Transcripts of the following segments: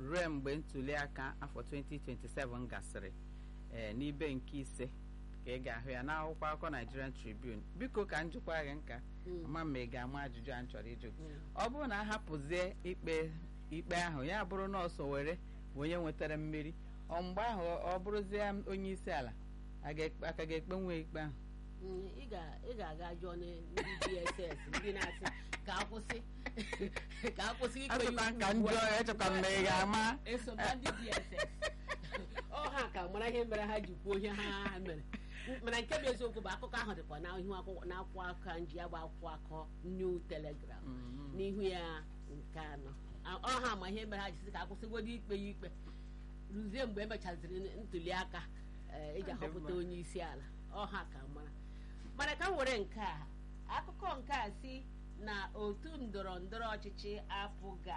ruo mgbe ntuliaka afọ 2027 gasịrị ee n'ibe nke ise ka ị ga-ahụ ya n'akwụkwọ akụkọ Nigerian Tribune biko ka m jụkwa gị nka ama ma ị ga-ama ajụjụ a m chọrọ ịjụ gị ọ bụrụ na a hapụzie ikpe ikpe ahụ ya bụrụ nọọsụ were bụ onye nwetara mmeri ọ mgbe ahụ ọ bụrụzie onye isi ala aka ga-ekpe nwe ikpe ahụ ị ga-aga jụọ ndị DSS ndị na-asị ka akwụsị ka akwụsị ikpe Achọkwa ka m jụọ ya echekwa m na ị ga-ama eso na ndị DSS ọ ha ka mara ihe mere ha ji kwuo ihe ha mere mana nke bụ eziokwu bụ akụkọ ahụ dịkwa n'ihu n'akwụkwọ aka nji ya bụ akwụkwọ akọ New Telegraph n'ihu ya nke anọ ọ ha ma ihe mere ha ji sị ka akwụsịgodo ikpe ya ikpe ruzie mgbe emechaziri ntuli aka eji ahọpụta onye isi ala ọha ka mara mana ka m were nke a akụkọ nke a si na otu ndọrọ ndọrọ ọchịchị apụga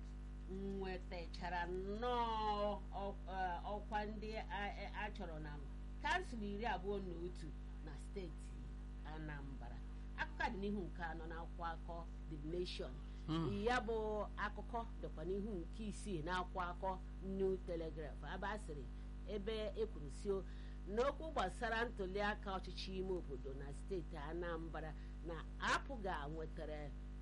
nwetachara nnọọ ọkwa ndị a chọrọ na kansụl iri abụọ na otu na steeti Anambra akụkọ dị n'ihu nke anọ na akwụkwọ akọ The Nation ya bụ akụkọ dịkwa n'ihu nke isii na akwụkwọ akọ New Telegraph ebe a sịrị ebe ekwuru si n'okwu gbasara ntuliaka ọchịchị ime obodo na steeti Anambra na apụga nwetara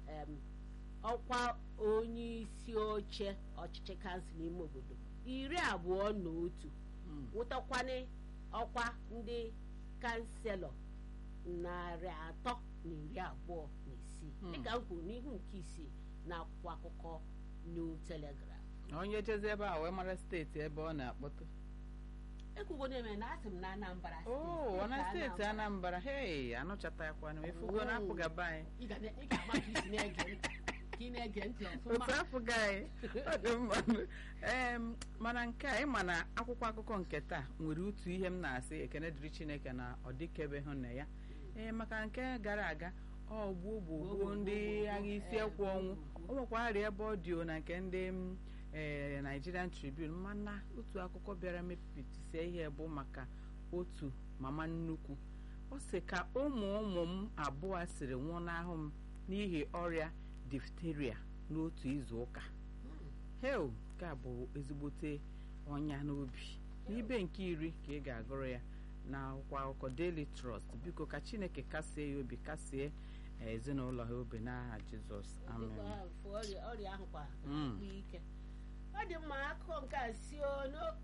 ọkwa onye isi oche ọchịchị kansụl ime obodo iri abụọ na otu nwetakwanye ọkwa ndị kanselọ narị atọ na iri abụọ na isii dịka m kwuru n'ihu nke isii na akwụkwọ akụkọ New Telegraph onye jezi ebe a wee mara steeti ebe ọ na-akpọtụ ekwugo na-eme na asị m na Anambra oo na steeti Anambra hei anụchatakwana m efugo na apụgaba anyị ị ga-ama ka isi na-ege ntị ka ị na-ege ntị otu ọfụma apụga anyị ọ dị mma ee mana nke a ịma na akwụkwọ akụkọ nke taa nwere otu ihe m na-asị ekene dịrị Chineke na ọ dịkebe hụ na ya ee maka nke gara aga ọ gbuo gbuo gbuo ndị agha isi ekwu ọnwụ o nwekwara ebe ọ dị o na nke ndị ee Nigerian Tribune mana otu akụkọ bịara mepụtasie ihe bụ maka otu mama nnukwu ọ sị ka ụmụ ụmụ m abụọ siri nwụọ n'ahụ m n'ihi ọrịa difteria n'otu izu ụka hel nke a bụ ezigbote ọnya n'obi n'ibe nke iri ka ị ga-agụrụ ya na akwụkwọ akụkọ Daily Trust biko ka Chineke kasie ya obi kasie ezinụlọ ha obi n'aha Jizọs amen ọrịa ahụ kwa Mm. akpụ ike ọ dị mma akụkọ nke a si ono-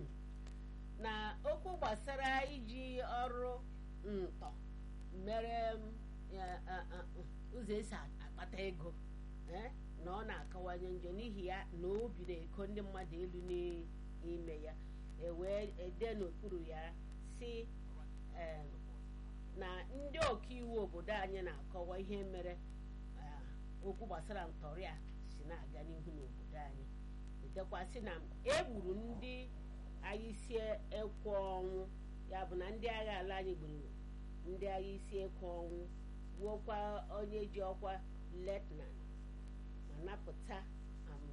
na okwu gbasara iji ọrụ ntọ mere m, ya, a- a- ụzọ esi akpata ego eh, na ọ na-akawanye njọ n'ihi ya na o biri eko ndị mmadụ elu n'ime ya ewee ede n'okpuru ya si em, na ndị ọkaiwu obodo anyị na-akọwa ihe mere ah, okwu gbasara ntọrị a si na-aga n'ihu n'obodo anyị edekwasị na egburu ndị agha isi ekwe ọnwụ ya bụ na ndị agha ala anyị gburu ndị agha isi ekwe ọnwụ gbuokwa onye ji ọkwa letnan ma napụta am,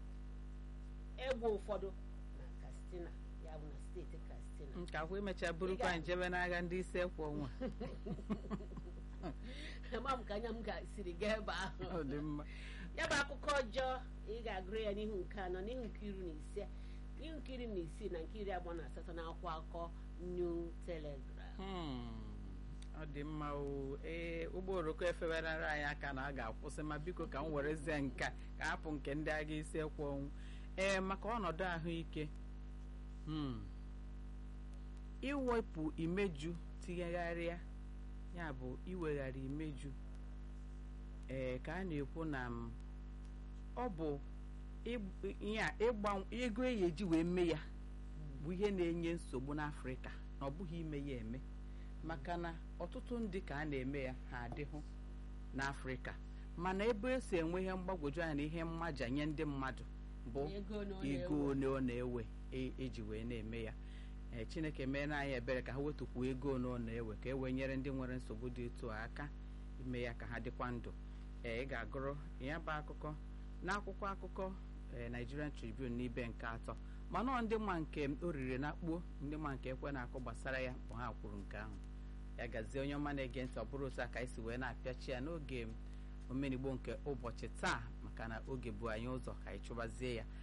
egbe ụfọdụ na Katsina ya bụ na steeti Katsina nke akwa emecha burukwa njebe n'agha ndị isi ekwe ọnwa ama m ka anya m ga-siri gaa ebe ahụ ọ dị mma ya bụ akụkọ ọjọọ ị ga-agụrụ ya n'ihu nke anọ n'ihu nke iri na ise n'ihu nke iri na isii na nke iri abụọ na asatọ na akwụkwọ akụkọ New Telegraph Hmm, ọ dị mma o ee ụgbọ oroko efewerara anyị aka na a ga-akwụsị ma biko ka m werezie nke a, ka hapụ nke ndị agha isi ekwe ọnwụ ee maka ọnọdụ ahụike hmm, iwepụ imeju tinyegharịa ya bụ iweghara imeju ee ka a na-ekwu na m, ọ bụ ig- ihe a, ịgba ego eyi eji wee mee ya bụ ihe na-enye nsogbu n'afrịka na ọ bụghị ime ya eme maka na ọtụtụ ndị ka a na-eme ya ha adịhụ n'afrịka mana ebe esi enwe ihe mgbagwoju anya na ihe mmaja nye ndị mmadụ bụ ego na ọ ego na-ewe. ole ọ na-ewe e- eji wee na-eme ya ee chineke meere anyị ebere ka ha wetukwuo ego ole ọ na-ewe ka e wee nyere ndị nwere nsogbu dị otu a aka ime ya ka ha dịkwa ndụ ee ị ga-agụrụ ya bụ akụkọ n'akwụkwọ akụkọ ee Nigerian Tribune n'ibe nke atọ mana ọ ndị ma nke o riri na kpuo ndị ma nke ekwe na-akụ gbasara ya bụ ha kwuru nke ahụ ya gazie onye ọma na-ege ntị ọ bụrụ otu a ka anyị si wee na-apịachi ya n'oge omenigbo nke ụbọchị taa maka na oge bụ anyị ụzọ ka anyị chụbazie ya